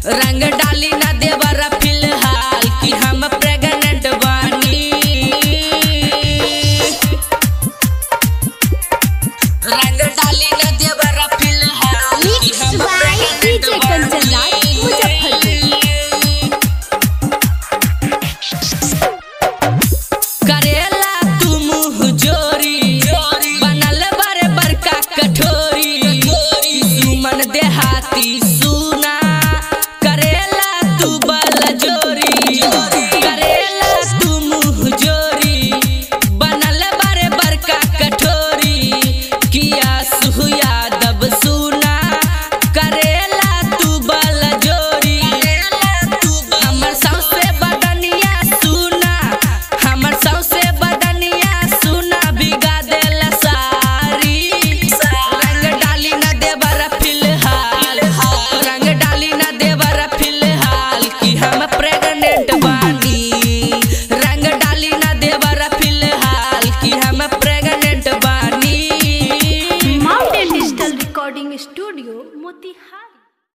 रंग डाली ना देवरा फिलहाल कि हम प्रेग्नेंट बानी रंग डाली ना देवरा फिलहाल कि Mixed हम by pregnant DJ कंचन राज, बानी। करेला तू मुँह जोरी बनल बड़े बड़का कठोरी सुमन देहाती सुना करेला तू बल जोरी करेला तू मुँह जोरी बनल बड़े बड़का कठोरी किया सुहु यादव सुना करेला तू बल जोरी हमर सौसे बदनिया सुना हमर सौसे बदनिया सुना बिगा देल सारी रंग डाली न देवर फिलहाल रंग डाली न देवर फिलहाल कि हम प्रेग्नेंट बानी रंग डाली न देवर फिलहाल कि हम प्रेग्नेंट बानी mountain digital recording studio Motihari